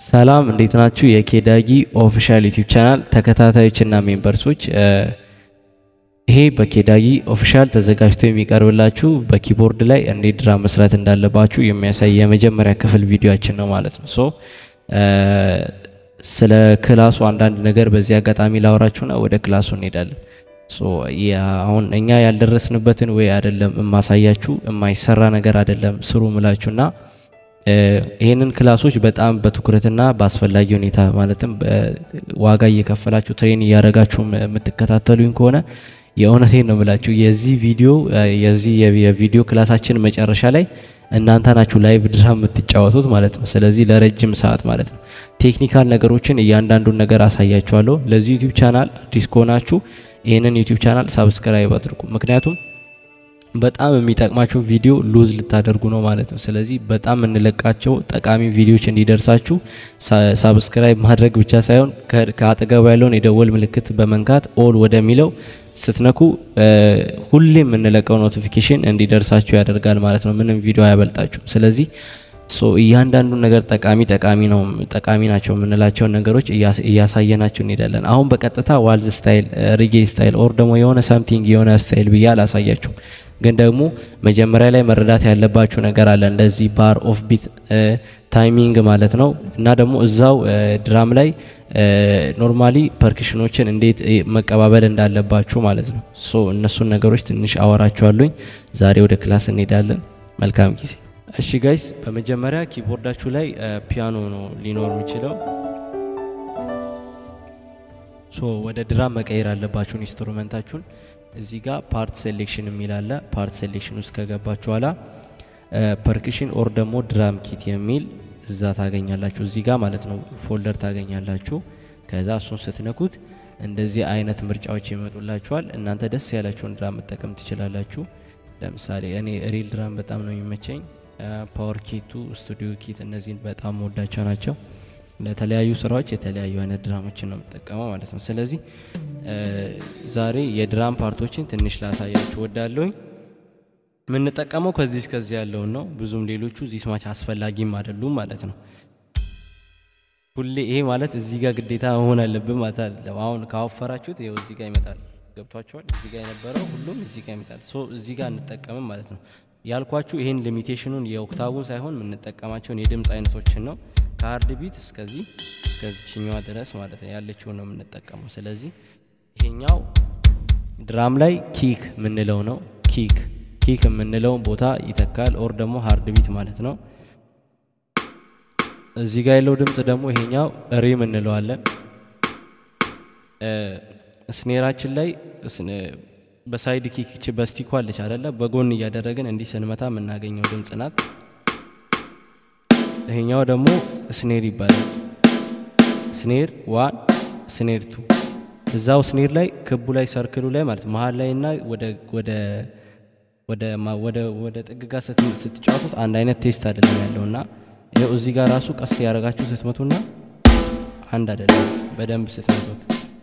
ሰላም እንዴት ናችሁ? የኬዳጊ ኦፊሻል ዩቲዩብ ቻናል ተከታታዮችና ሜምበርሶች፣ ይሄ በኬዳጊ ኦፊሻል ተዘጋጅቶ የሚቀርብላችሁ በኪቦርድ ላይ እንዴት ድራም መስራት እንዳለባችሁ የሚያሳይ የመጀመሪያ ክፍል ቪዲዮችን ነው ማለት ነው። ሶ ስለ ክላሱ አንዳንድ ነገር በዚህ አጋጣሚ ላወራችሁና ወደ ክላሱ እንሄዳለን። ሶ አሁን እኛ ያልደረስንበትን ወይ አይደለም የማሳያችሁ፣ የማይሰራ ነገር አይደለም ስሩ ምላችሁና ይህንን ክላሶች በጣም በትኩረትና በአስፈላጊ ሁኔታ ማለትም ዋጋ እየከፈላችሁ ትሬን እያደረጋችሁ የምትከታተሉኝ ከሆነ የእውነቴን ነው የምላችሁ የዚህ ቪዲዮ የዚህ የቪዲዮ ክላሳችን መጨረሻ ላይ እናንተ ናችሁ ላይቭ ድራም የምትጫወቱት ማለት ነው። ስለዚህ ለረጅም ሰዓት ማለት ነው ቴክኒካል ነገሮችን እያንዳንዱን ነገር አሳያችኋለሁ። ለዚህ ዩቲዩብ ቻናል አዲስ ከሆናችሁ ይህንን ዩቲዩብ ቻናል ሳብስክራይብ አድርጉ። ምክንያቱም በጣም የሚጠቅማቸው ቪዲዮ ሉዝ ልታደርጉ ነው ማለት ነው። ስለዚህ በጣም የምንለቃቸው ጠቃሚ ቪዲዮዎች እንዲደርሳችሁ ሳብስክራይብ ማድረግ ብቻ ሳይሆን ከአጠገቡ ያለውን የደወል ምልክት በመንካት ኦል ወደሚለው ስትነኩ ሁሌ የምንለቀው ኖቲፊኬሽን እንዲደርሳችሁ ያደርጋል ማለት ነው። ምንም ቪዲዮ አያበልጣችሁም። ስለዚህ ሶ እያንዳንዱን ነገር ጠቃሚ ጠቃሚ ነው ጠቃሚ ናቸው የምንላቸውን ነገሮች እያሳየናቸው እንሄዳለን። አሁን በቀጥታ ዋልዝ ስታይል፣ ሪጌ ስታይል ኦር ደግሞ የሆነ ሳምቲንግ የሆነ ስታይል ብዬ አላሳያችሁም። ግን ደግሞ መጀመሪያ ላይ መረዳት ያለባችሁ ነገር አለ። እንደዚህ ባር ኦፍ ቢት ታይሚንግ ማለት ነው እና ደግሞ እዛው ድራም ላይ ኖርማሊ ፐርክሽኖችን እንዴት መቀባበል እንዳለባችሁ ማለት ነው። ሶ እነሱን ነገሮች ትንሽ አወራችኋለሁኝ። ዛሬ ወደ ክላስ እንሄዳለን። መልካም ጊዜ። እሺ ጋይስ፣ በመጀመሪያ ኪቦርዳችሁ ላይ ፒያኖ ነው ሊኖር የሚችለው። ሶ ወደ ድራም መቀየር አለባችሁን ኢንስትሩመንታችሁን። እዚህ ጋር ፓርት ሴሌክሽን የሚል አለ። ፓርት ሴሌክሽን ውስጥ ከገባችሁ ኋላ ፐርክሽን ኦር ደግሞ ድራም ኪት የሚል እዛ ታገኛላችሁ። እዚህ ጋር ማለት ነው ፎልደር ታገኛላችሁ። ከዛ እሱን ስትነኩት እንደዚህ አይነት ምርጫዎች ይመጡላችኋል። እናንተ ደስ ያላችሁን ድራም መጠቀም ትችላላችሁ። ለምሳሌ እኔ ሪል ድራም በጣም ነው የሚመቸኝ። ፓወር ኪቱ፣ ስቱዲዮ ኪት እነዚህን በጣም መወዳቸው ናቸው። ለተለያዩ ስራዎች የተለያዩ አይነት ድራሞችን ነው የምጠቀመው ማለት ነው። ስለዚህ ዛሬ የድራም ፓርቶችን ትንሽ ላሳያችሁ ወዳለሁኝ። የምንጠቀመው ከዚህ እስከዚህ ያለውን ነው። ብዙም ሌሎቹ እዚህ ስማች አስፈላጊም አይደሉም ማለት ነው። ሁሌ ይሄ ማለት እዚህ ጋር ግዴታ መሆን አለብን ማለት አይደለም። አሁን ካወፈራችሁት ይኸው እዚህ ጋር ይመጣል። ገብቷችኋል? እዚህ ጋር የነበረው ሁሉም እዚህ ጋር ይመጣል። ሶ እዚህ ጋር እንጠቀምም ማለት ነው። ያልኳችሁ ይሄን ሊሚቴሽኑን የኦክታቡን ሳይሆን የምንጠቀማቸውን የድምፅ አይነቶችን ነው ከሀርድ ቢት እስከዚህ እስከዚችኛዋ ድረስ ማለት ነው ያለችውን ነው የምንጠቀመው። ስለዚህ ይሄኛው ድራም ላይ ኪክ የምንለው ነው። ኪክ ኪክ የምንለውን ቦታ ይተካል። ኦር ደግሞ ሀርድ ቢት ማለት ነው። እዚህ ጋር ያለው ድምፅ ደግሞ ይሄኛው ሪም እንለዋለን። ስኔራችን ላይ በሳይድ ኪክ በስቲኳ አለች አይደለ? በጎን እያደረግን እንዲህ ስንመታ የምናገኘው ድምፅ ናት። ይሄኛው ደግሞ ስኔር ይባላል። ስኔር ዋን፣ ስኔር ቱ። እዛው ስኔር ላይ ክቡ ላይ ሰርክሉ ላይ ማለት መሀል ላይ እና ወደ ጥግ ጋር ስትጫወቱት አንድ አይነት ቴስት አይደለም ያለው እና ይኸው እዚህ ጋር ራሱ ቀስ ያደረጋችሁ ስትመቱና አንድ አይደለም በደንብ ስትመቱት።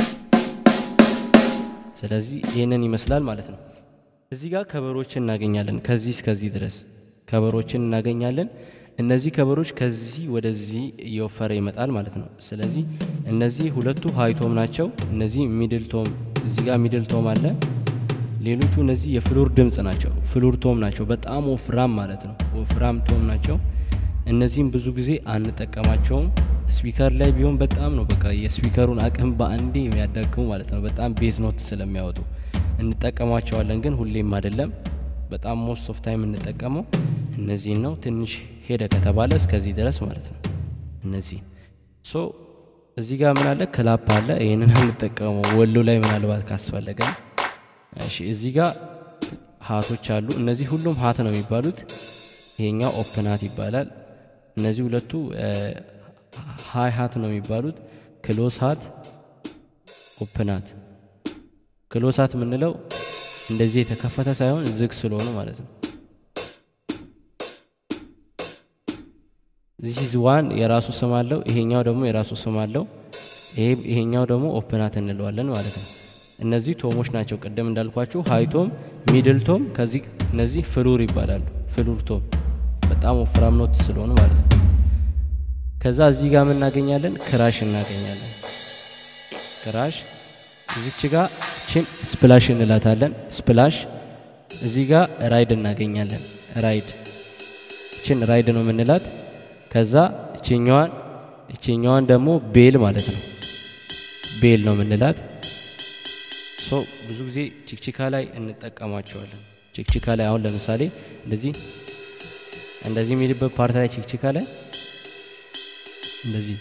ስለዚህ ይህንን ይመስላል ማለት ነው። እዚህ ጋር ከበሮችን እናገኛለን። ከዚህ እስከዚህ ድረስ ከበሮችን እናገኛለን። እነዚህ ከበሮች ከዚህ ወደዚህ እየወፈረ ይመጣል ማለት ነው። ስለዚህ እነዚህ ሁለቱ ሃይቶም ናቸው። እነዚህ ሚድል ቶም፣ እዚህ ጋር ሚድል ቶም አለ። ሌሎቹ እነዚህ የፍሉር ድምፅ ናቸው። ፍሉር ቶም ናቸው። በጣም ወፍራም ማለት ነው። ወፍራም ቶም ናቸው። እነዚህም ብዙ ጊዜ አንጠቀማቸውም። ስፒከር ላይ ቢሆን በጣም ነው በቃ የስፒከሩን አቅም በአንዴ የሚያዳክሙ ማለት ነው። በጣም ቤዝ ኖት ስለሚያወጡ እንጠቀማቸዋለን፣ ግን ሁሌም አይደለም። በጣም ሞስት ኦፍ ታይም እንጠቀመው እነዚህን ነው። ትንሽ ሄደ ከተባለ እስከዚህ ድረስ ማለት ነው። እነዚህ ሶ እዚህ ጋር ምን አለ? ክላፕ አለ። ይህንን እንጠቀመው ወሎ ላይ ምናልባት ካስፈለገ። እሺ እዚህ ጋር ሀቶች አሉ። እነዚህ ሁሉም ሀት ነው የሚባሉት። ይሄኛው ኦፕናት ይባላል። እነዚህ ሁለቱ ሃይ ሀት ነው የሚባሉት። ክሎስ ሀት፣ ኦፕናት። ክሎስ ሀት የምንለው እንደዚህ የተከፈተ ሳይሆን ዝግ ስለሆኑ ማለት ነው። ዚስ ዋን የራሱ ስም አለው። ይሄኛው ደግሞ የራሱ ስም አለው። ይሄኛው ደግሞ ኦፕናት እንለዋለን ማለት ነው። እነዚህ ቶሞች ናቸው። ቅድም እንዳልኳችሁ ሃይቶም፣ ሚድል ቶም፣ ከዚህ እነዚህ ፍሉር ይባላሉ። ፍሉር ቶም በጣም ወፍራም ኖት ስለሆኑ ማለት ነው። ከዛ እዚህ ጋር ምን እናገኛለን? ክራሽ እናገኛለን። ክራሽ እዚች ጋር ችን ስፕላሽ እንላታለን። ስፕላሽ እዚህ ጋር ራይድ እናገኛለን። ራይድ ችን ራይድ ነው የምንላት። ከዛ እችኛዋን እችኛዋን ደግሞ ቤል ማለት ነው። ቤል ነው የምንላት። ሶ ብዙ ጊዜ ችክችካ ላይ እንጠቀማቸዋለን። ችክችካ ላይ አሁን ለምሳሌ እንደዚህ እንደዚህ የሚልበት ፓርት ላይ ችክችካ ላይ እንደዚህ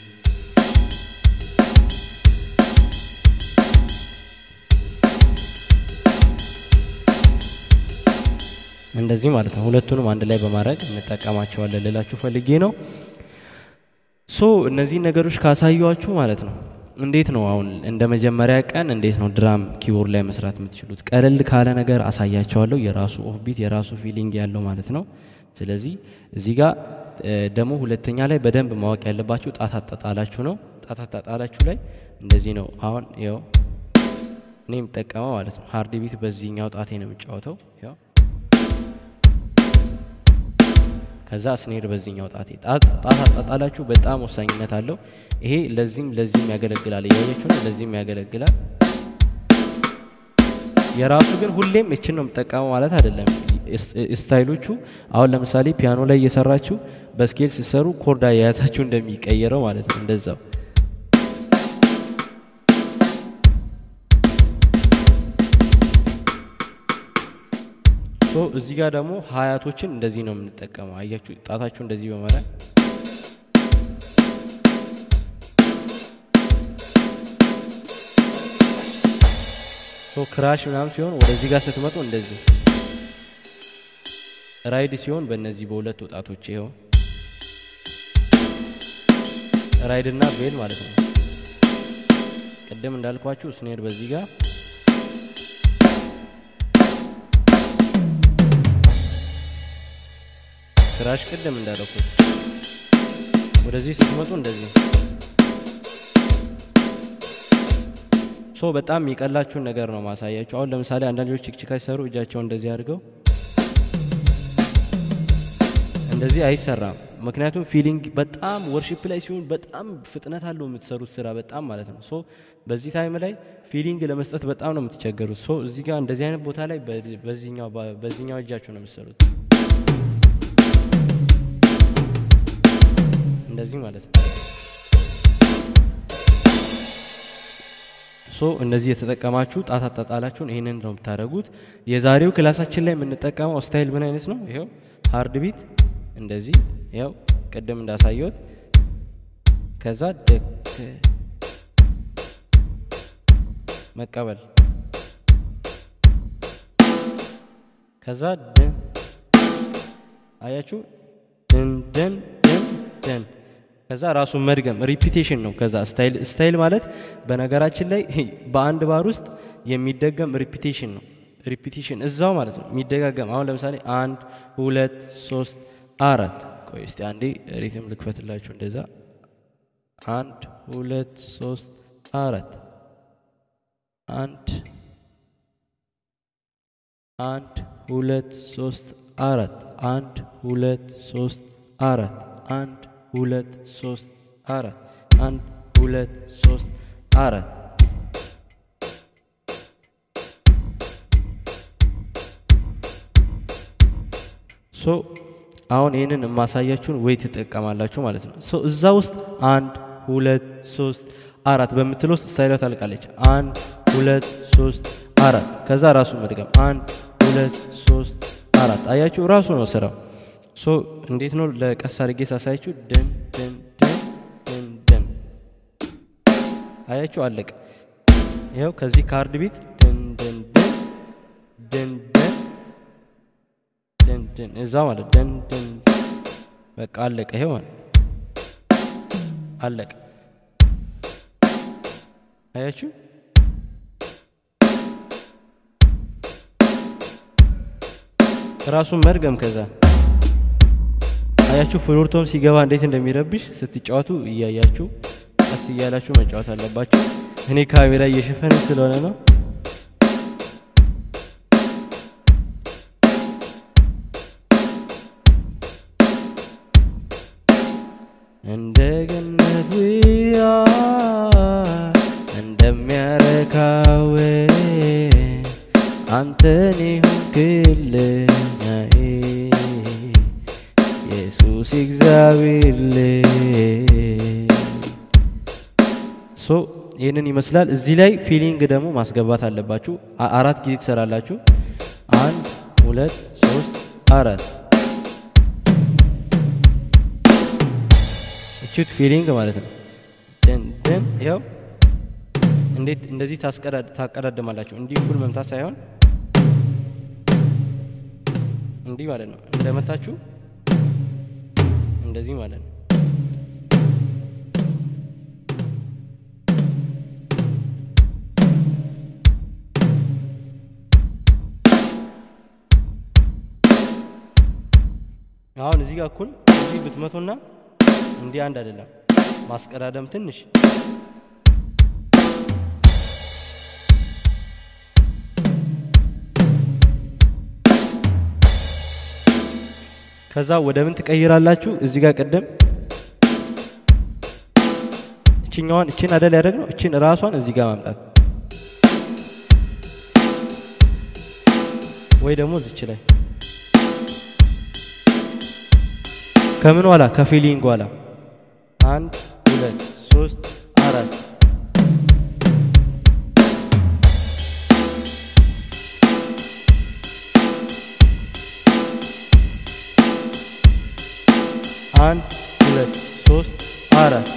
እንደዚህ ማለት ነው። ሁለቱንም አንድ ላይ በማድረግ እንጠቀማቸዋለን ልላችሁ ፈልጌ ነው። ሶ እነዚህን ነገሮች ካሳዩችሁ ማለት ነው እንዴት ነው አሁን እንደ መጀመሪያ ቀን እንዴት ነው ድራም ኪቦርድ ላይ መስራት የምትችሉት? ቀለል ካለ ነገር አሳያቸዋለሁ። የራሱ ኦፍቢት የራሱ ፊሊንግ ያለው ማለት ነው። ስለዚህ እዚህ ጋር ደግሞ ሁለተኛ ላይ በደንብ ማወቅ ያለባችሁ ጣት አጣጣላችሁ ነው። ጣት አጣጣላችሁ ላይ እንደዚህ ነው። አሁን ያው እኔ የምጠቀመው ማለት ነው ሃርድ ቢት በዚህኛው ጣቴ ነው የምጫወተው ያው ከዛ ስኔር በዚህኛው ጣቴ ጣት አጣጣላችሁ በጣም ወሳኝነት አለው። ይሄ ለዚህም ለዚህም ያገለግላል። እያያችሁ ነው። ለዚህም ያገለግላል። የራሱ ግን ሁሌም እችን ነው የምጠቀመው ማለት አይደለም። ስታይሎቹ አሁን ለምሳሌ ፒያኖ ላይ እየሰራችሁ በስኬል ሲሰሩ ኮርዳ የያዛችሁ እንደሚቀየረው ማለት ነው እንደዛው እዚህ ጋር ደግሞ ሀያቶችን እንደዚህ ነው የምንጠቀመው። አያችሁ ጣታችሁ እንደዚህ በማድረግ ክራሽ ምናምን ሲሆን ወደዚህ ጋር ስትመጡ እንደዚህ፣ ራይድ ሲሆን በእነዚህ በሁለት ወጣቶች ይኸው ራይድ እና ቤል ማለት ነው። ቅድም እንዳልኳችሁ ስኔር በዚህ ጋር ክራሽ ቅድም እንዳደረኩት ወደዚህ ስትመጡ እንደዚህ ሶ በጣም የሚቀላችሁን ነገር ነው ማሳያችሁ። አሁን ለምሳሌ አንዳንዶች ችክችካ ሲሰሩ እጃቸውን እንደዚህ አድርገው እንደዚህ አይሰራም። ምክንያቱም ፊሊንግ በጣም ወርሺፕ ላይ ሲሆን በጣም ፍጥነት አለው የምትሰሩት ስራ በጣም ማለት ነው። ሶ በዚህ ታይም ላይ ፊሊንግ ለመስጠት በጣም ነው የምትቸገሩት። ሶ እዚህ ጋር እንደዚህ አይነት ቦታ ላይ በዚህኛው እጃችሁ ነው የምትሰሩት እንደዚህ ማለት ነው። ሶ እነዚህ የተጠቀማችሁ ጣት አጣጣላችሁን ይህንን ነው የምታደርጉት። የዛሬው ክላሳችን ላይ የምንጠቀመው ስታይል ምን አይነት ነው? ይኸው ሃርድ ቢት እንደዚህ ይኸው ቅድም እንዳሳየሁት ከዛ ደክ መቀበል ከዛ ድን አያችሁ ድን ድን ድን ድን ከዛ ራሱን መድገም ሪፒቴሽን ነው። ከዛ ስታይል ስታይል ማለት በነገራችን ላይ በአንድ ባር ውስጥ የሚደገም ሪፒቴሽን ነው። ሪፒቴሽን እዛው ማለት ነው የሚደጋገም። አሁን ለምሳሌ አንድ ሁለት ሶስት አራት። ቆይ እስቲ አንዴ ሪትም ልክፈትላችሁ። እንደዛ አንድ ሁለት ሶስት አራት አንድ አንድ ሁለት ሶስት አራት አንድ ሁለት ሶስት አራት አንድ ሁለት ሶስት አራት አንድ ሁለት ሶስት አራት ሶ አሁን ይህንን የማሳያችሁን ወይ ትጠቀማላችሁ ማለት ነው። ሶ እዛ ውስጥ አንድ ሁለት ሶስት አራት በምትል ውስጥ ስታይሏ ታልቃለች። አንድ ሁለት ሶስት አራት ከዛ ራሱ መድገም አንድ ሁለት ሶስት አራት አያችሁ፣ ራሱ ነው ስራው። ሶ እንዴት ነው ለቀስ አድርጌ ሳሳያችሁ፣ ደን ደን ደን ደን ደን አያችሁ፣ አለቀ። ይኸው ከዚህ ካርድ ቢት ደን ደን ደን ደን ደን ደን ደን እዛ ማለት ደን ደን በቃ አለቀ። ይሄው ማለት አለቀ። አያችሁ ራሱን መድገም ከዛ አያችሁ ፍሉርቶም ሲገባ እንዴት እንደሚረብሽ ስትጫወቱ እያያችሁ ቀስ እያላችሁ መጫወት አለባችሁ። እኔ ካሜራ እየሸፈነ ስለሆነ ነው። እንደገና አንተን ይሁንክልኛዬ ኢየሱስ እግዚአብሔር ሶ ይህንን ይመስላል። እዚህ ላይ ፊሊንግ ደግሞ ማስገባት አለባችሁ። አ- አራት ጊዜ ትሰራላችሁ። አንድ ሁለት ሶስት አራት እችት ፊሊንግ ማለት ነው። ደን ደን ይኸው እንዴት እንደዚህ ታስቀዳድ ታቀዳድማላችሁ። እንዲህ እኩል መምታት ሳይሆን እንዲህ ማለት ነው። እንደመታችሁ እንደዚህ ማለት ነው። አሁን እዚህ ጋር እኩል እዚህ ብትመቱና እንዲህ አንድ አይደለም። ማስቀዳደም ትንሽ ከዛ ወደ ምን ትቀይራላችሁ? እዚህ ጋር ቅድም እችኛዋን እችን አደል ያደረግ ነው። እችን ራሷን እዚህ ጋር ማምጣት ወይ ደግሞ እዚች ላይ ከምን ኋላ ከፊሊንግ ኋላ አንድ ሁለት ሶስት አራት አንድ ሁለት ሶስት አራት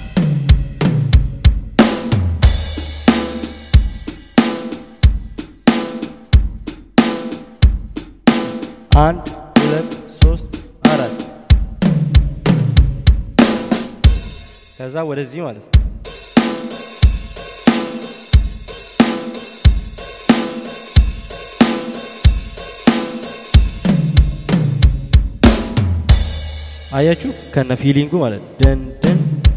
አንድ ሁለት ሶስት አራት ከዛ ወደዚህ ማለት ነው። አያችሁ ከነ ፊሊንጉ ማለት ነው። ደን ደን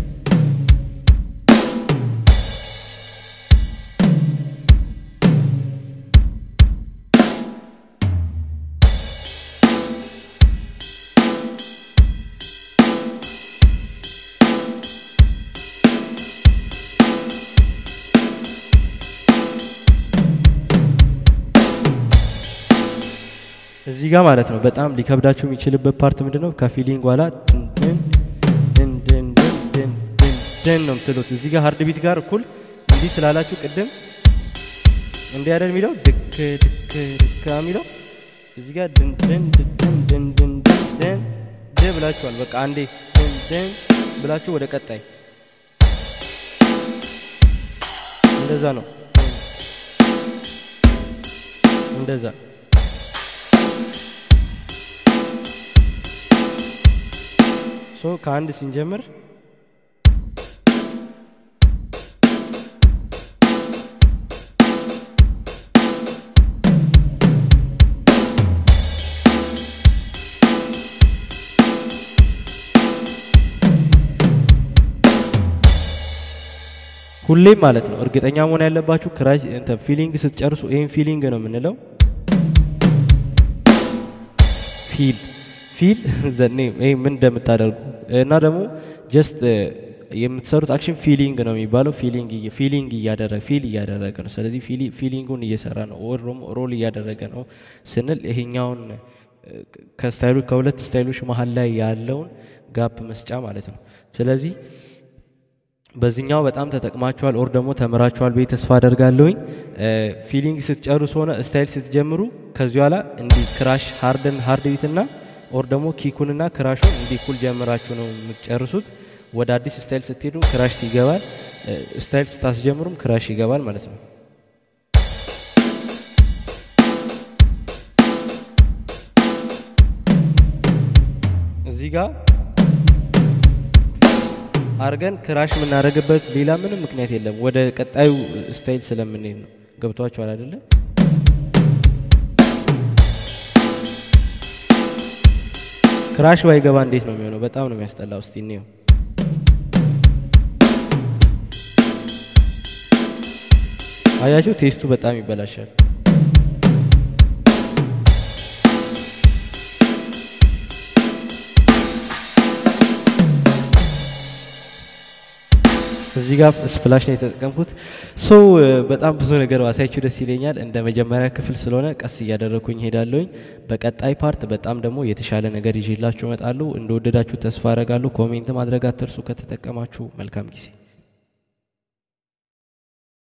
እዚህ ጋር ማለት ነው በጣም ሊከብዳችሁ የሚችልበት ፓርት ምንድን ነው? ከፊሊንግ ኋላ ድን ድን ድን ድን ድን ድን ድን ድን ነው የምትሉት። እዚህ ጋር ሀርድ ቢት ጋር እኩል እንዲህ ስላላችሁ ቅድም እንዲህ አይደል የሚለው ድክ ድክ ድክ የሚለው እዚህ ጋር ድን ድን ድን ድን ድን ድን ድን ድን ድ ብላችኋል። በቃ አንዴ ድን ድን ብላችሁ ወደ ቀጣይ እንደዛ ነው እንደዛ ሶ ከአንድ ስንጀምር ሁሌም ማለት ነው እርግጠኛ መሆን ያለባችሁ ክራይ እንትን ፊሊንግ ስትጨርሱ ይሄን ፊሊንግ ነው የምንለው። ፊል ፊል ዘኔ ይሄ ምን እንደምታደርጉ እና ደግሞ ጀስት የምትሰሩት አክሽን ፊሊንግ ነው የሚባለው። ፊሊንግ ፊሊንግ እያደረገ ፊል እያደረገ ነው። ስለዚህ ፊሊንጉን እየሰራ ነው ኦር ደግሞ ሮል እያደረገ ነው ስንል ይሄኛውን ከስታይሉ ከሁለት ስታይሎች መሀል ላይ ያለውን ጋፕ መስጫ ማለት ነው። ስለዚህ በዚህኛው በጣም ተጠቅማችኋል ኦር ደግሞ ተምራችኋል ብዬ ተስፋ አደርጋለሁኝ። ፊሊንግ ስትጨርሱ ሆነ ስታይል ስትጀምሩ ከዚህ ኋላ እንዲህ ክራሽ ሃርድን ሃርድ ቢትና ኦር ደግሞ ኪኩንና ክራሹን እንዲህ እኩል ጀምራችሁ ነው የምትጨርሱት። ወደ አዲስ ስታይል ስትሄዱ ክራሽ ይገባል፣ ስታይል ስታስጀምሩም ክራሽ ይገባል ማለት ነው። እዚህ ጋር አርገን ክራሽ የምናደርግበት ሌላ ምንም ምክንያት የለም። ወደ ቀጣዩ ስታይል ስለምንሄድ ነው። ገብቷችኋል አይደለ? ክራሽ ባይገባ እንዴት ነው የሚሆነው? በጣም ነው የሚያስጠላው። እስቲ እንየው። አያችሁ፣ ቴስቱ በጣም ይበላሻል። እዚህ ጋር ስፕላሽ ነው የተጠቀምኩት። ሶ በጣም ብዙ ነገር ባሳያችሁ ደስ ይለኛል። እንደ መጀመሪያ ክፍል ስለሆነ ቀስ እያደረግኩኝ ሄዳለሁኝ። በቀጣይ ፓርት በጣም ደግሞ የተሻለ ነገር ይዤላችሁ እመጣለሁ። እንደወደዳችሁ ተስፋ አረጋለሁ። ኮሜንት ማድረግ አትርሱ ከተጠቀማችሁ። መልካም ጊዜ